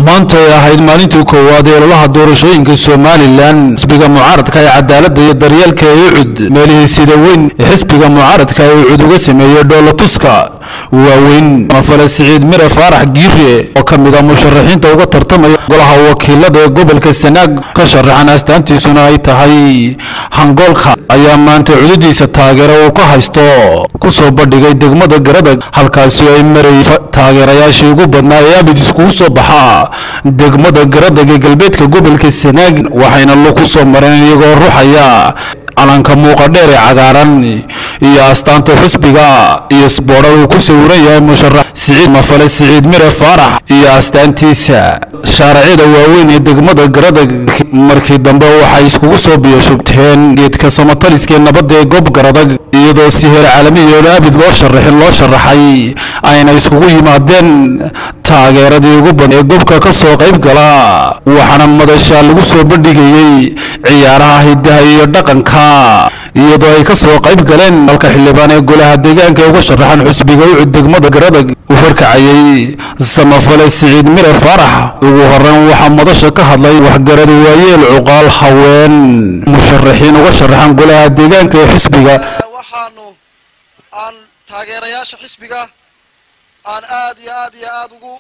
maanta ay ahayd maalintii koowaad ee ololaha doorashooyinka somalilan xisbiga mucaaradka ee cadaaladda iyo daryeelka ee ucud meelihii sida weyn ee xisbiga mucaaradka ee ucud uga sameeyey dhoolatuska waaweyn mafale siciid mire faarax giire oo ka mid a musharaxiinta uga tartamaya golaha wakiilada ee gobolka sanaag ka sharaxan astaantiisuna ay tahay hangoolka ayaa maanta cududiisa taageero uu ka haysto kusoo bandhigay degmada garadag halkaasi ay maray taageerayaashii ugu badnaa ee abid iskugu soo baxaa degmada garadag ee galbeedka gobolka sanaag waxayna lagu soo mareen iyagoo ruxaya calanka muuqa dheer ee cagaaran iyo astaanta xusbiga iyo sboodha uu ku sawiran yahay musharax siciid mafale siciid mire faarax iyo astaantiisa shaaracyada waaweyn ee degmada garadag markii dambe waxay iskugu soo biyashubteen geedka samataliskee nabadda ee goob garadag iyadoo si heer caalamiyoona abid loo sharaxin loo sharaxay ayna iskugu yimaadeen taageeradii ugu badan ee gobka ka soo qayb gala waxaana madasha lagu soo bandhigayey ciyaaraha hidaha iyo dhaqanka iyadoo ay ka soo qayb galeen halka xildhibaan ee golaha deegaanka ee uga sharaxan xusbiga ucud degmada garadag uu horkacayey samafale siciid mire faarax ugu horeyn waxaa madasha ka hadlay waxgarad waayeel cuqaal haween musharaxiin uga sharaxan golaha deegaanka ee xisbiga waxaanu aan taageerayaasha xisbiga aan aad iyo aad iyo aad ugu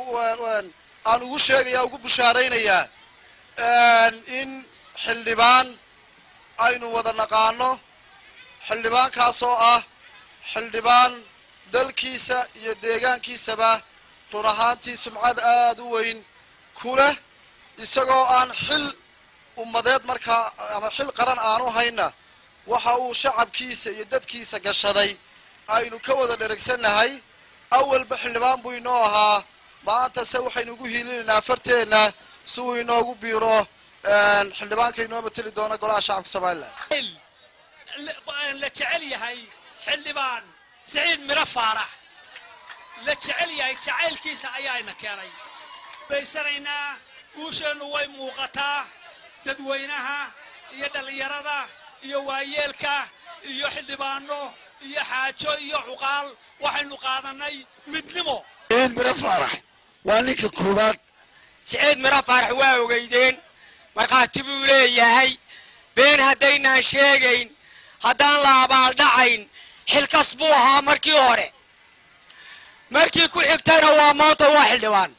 aan ugu sheegaya ugu bushaaraynayaa in xildhibaan aynu wada naqaano xildhibaankaasoo ah xildhibaan dalkiisa iyo deegaankiisaba run ahaantii sumcad aada u weyn ku leh isagoo aan xil ummadeed markaa ama xil qaran aanu hayna waxa uu shacabkiisa iyo dadkiisa gashaday aynu ka wada dheragsannahay awalba xildhibaan buu inoo ahaa maanta se waxaynu ugu hiilinaynaa farteenna si uu inoogu biiro xildhibaanka inoo mateli doona golaha shacabka somalilan la jecel yahay xildhibaan siciid miro faarax la jecel yahay jacaylkiisa ayaayna keenay baysanaynaa guusheennu way muuqataa dadweynaha iyo dhallinyarada iyo waayeelka iyo xildhibaano iyo xaajo iyo cuqaal waxaynu qaadanay midnimo siciid miro faarax waa ninka koowaad siciid miro faarax waa ogeydeen markhaati buu leeyahay been haddaynaan sheegayn haddaan la abaaldhacayn xilkas buu ahaa markii hore markii ku xigtayna waa maanta waa xildhibaan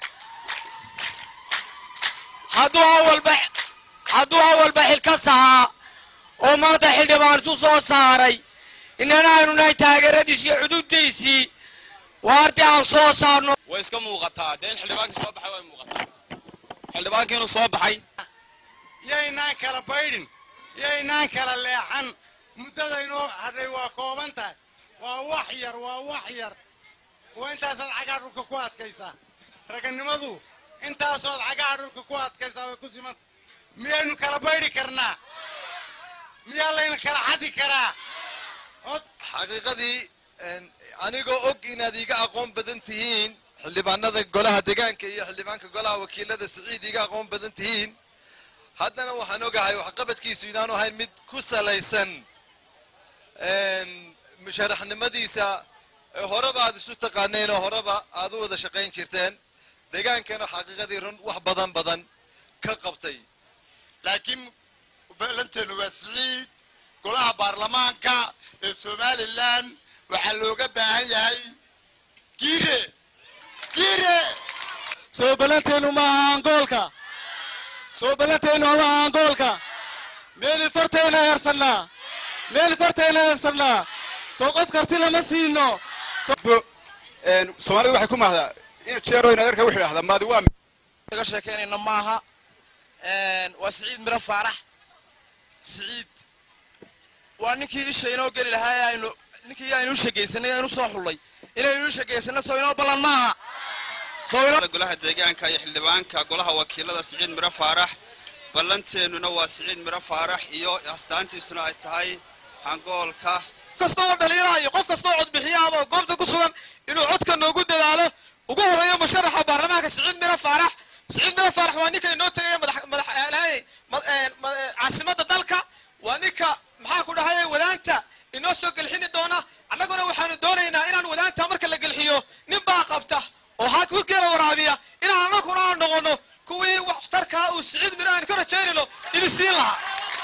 hadduu awalba hadduu awalba xilkas ahaa oo maanta xildhibaan isu soo saaray inana aynu nahay taageeradiisii xuduuddiisii waardi aan soo saarno way iska muuqataa dee in xildhibaankii soo baxay way muuqataa xildhibaankii inuu soo baxay yaynaan kala baydhin yaynaan kala leexan muddadaynoo hadhay waa kooban tahay waa wax yar waa wax yar waa intaasaad cagaha dhulka ku adkaysaa raganimadu intaasood cagaha dhulka ku adkaysaa way ku simanta miyaynu kala baydhi karnaa miyaa layna kala xadi karaa xaqiiqadii anigoo og inaad iiga aqoon badan tihiin xildhibaanada golaha deegaanka iyo xildhibaanka golaha wakiilada siciid iiga aqoon badan tihiin haddana waxaan ogahay waxqabadkiisu inaanu ahayn mid ku salaysan musharaxnimadiisa horeba aad isu taqaaneen oo horeba aad u wada shaqayn jirteen deegaankana xaqiiqadii run wax badan badan ka qabtay laakiin ballanteenu waa siciid golaha baarlamaanka ee somalilan waxaa looga baahan yahay giire giire soo ballanteenu ma aha angoolka soo ballanteenu ma aha angoolka meeli fartayna heersannaa meeli fartayna heersannaa soo qof karti lama siino soomaalida waxay ku mahdaa in jeero in adeerka wuxuu idhahdaa maadi waa kaga sheekeynayna maaha waa siciid miro faarax siciid waa ninkii isha inoo geli lahaa aynu ninkii aynu u shagaysanay aynu soo xullay inaynu u shagaysano soo inoo ballan maaha golaha deegaanka iyo xildhibaanka golaha wakiilada siciid miro faarax ballanteennuna waa siciid miro faarax iyo astaantiisuna ay tahay hangoolka kastoo dhalinyaraha iyo qof kastoo codbixiyaaba goobta ku sugan inuu codka noogu dadaalo ugu horeeyo musharaxa baarlamaanka siciid miro faarax siciid miro faarax waa ninka inoo tagaya madax caasimada dalka waa ninka maxaa ku dhahay wadaanta inoo soo gelxini doona annaguna waxaanu doonaynaa inaan wadaanta marka la gelxiyo nin baa qabta oo ha ku geela waraabiya inaan annaguna rajaynayno idin siin lahaa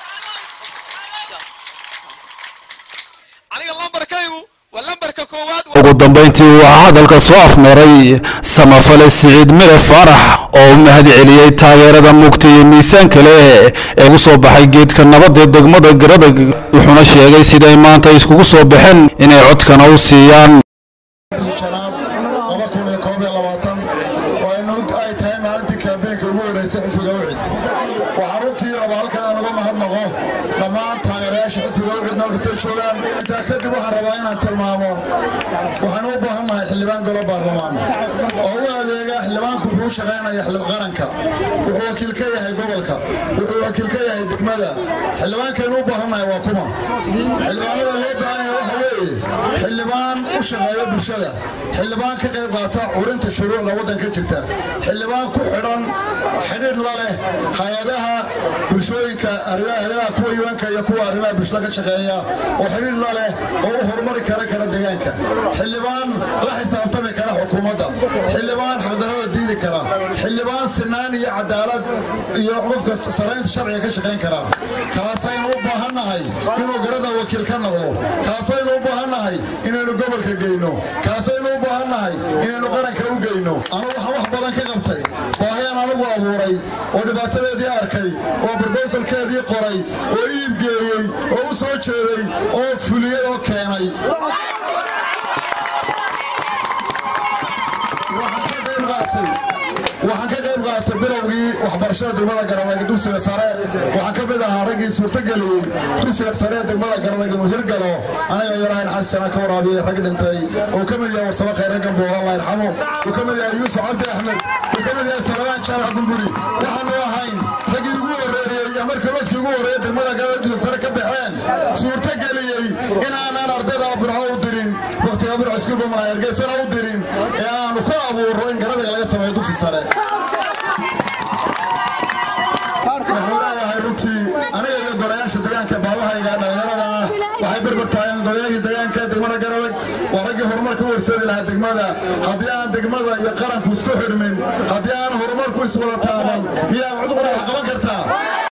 aniga lambarkaygu waa lambarka koowaad ugu dambayntii waxaa hadalka soo afmeeray samafale siciid mire faarax oo u mahad celiyey taageerada mugta iyo miisaanka leh ee u soo baxay geedka nabadda degmada garadag wuxuuna sheegay siday maanta iskugu soo baxeen inay codkana u siiyaan shanaad laba kun iyo koob iyo labaatan oo inu ay tahay maalintii kaambeenka ugu horeysay xisbiga ucid waxaa runtii raba halkan aan uga mahadnaqo dhammaan taageerayaasha xisbiga ucid meel kastay joogaan intaa kadib waxaan rabaa inaan tilmaamo waxaan u baahannahay xildhibaan golo baarlamaan oo u adeega xildhibaanku wuxuu u shaqaynaya xildhib qaranka wuxuu wakiil ka yahay gobolka wuxuu wakiil ka yahay degmada xildhibaankaynu u baahannahay waa kuma xildhibaanada loo baahan yahay waxa weeye xildhibaan u shaqeeya bulshada xildhibaan ka qayb qaata curinta shuruucda waddanka jirta xildhibaan ku xidhan xidhiidh la leh hay-adaha bulshooyinka hay-adaha kuwa yuwanka iyo kuwa arrimaha bulshada ka shaqeeya oo xidhiidh la leh oo u horumari kara kara deegaanka xildhibaan la xisaabtami kara xukuumadda xildhibaan xaqdarada diidi kara xildhibaan sinaan iyo cadaalad iyo qofka saraynta sharciga ka shaqayn kara kaasaynu u baahannahay inuu garada wakiil ka noqdo kaasaynu u baahannahay inaynu gobolka geyno kaasaynu u baahannahay inaynu qaranka u geyno anu waxaan wax badan ka qabtay baahiyaan anigu abuuray oo dhibaatadeedii arkay oo barbaysalkeedii qoray oo iib geeyey oo u soo jeeday oo fuliyey oo keenay waxaan ka qayb qaatay bilowgii waxbarashada degmada garadag dugsiga sare waxaan ka mid ahaa raggii suurtageliyey dugsiga sare ee degmada garadag inuu hirgalo aniga yarahayn xasana ka waraabiyey rag dhintay uu ka mid yahay warsamo khayre gambo allah yarxamo uu ka mid yahay yuusuf cabdi axmed uu ka mid yahay salawaan jaamac gumburi waxaanu ahayn raggii ugu horeeyey iyo markii lodkii ugu horeeyey degmada garadag dugsiga sare ka baxeen suurtageliyey inaanan ardayda burco u dirin wakhtiga burco iskuulba hargeysana u dirin ee aanu ku abuuro in garadaga laga sameeyo dugsi sare wuxuu leeyahay runtii aniga iyo golayaasha deegaanka baabahayga dhallinyarada ah waxay berber taageen golayaashii deegaanka degmada garadag waa raggii horumarka u horseedi lahaa degmada haddii aan degmada iyo qaranku isku xidhmin haddii aan horumarku iswada taaban miyaa cudqur wax qaban kartaa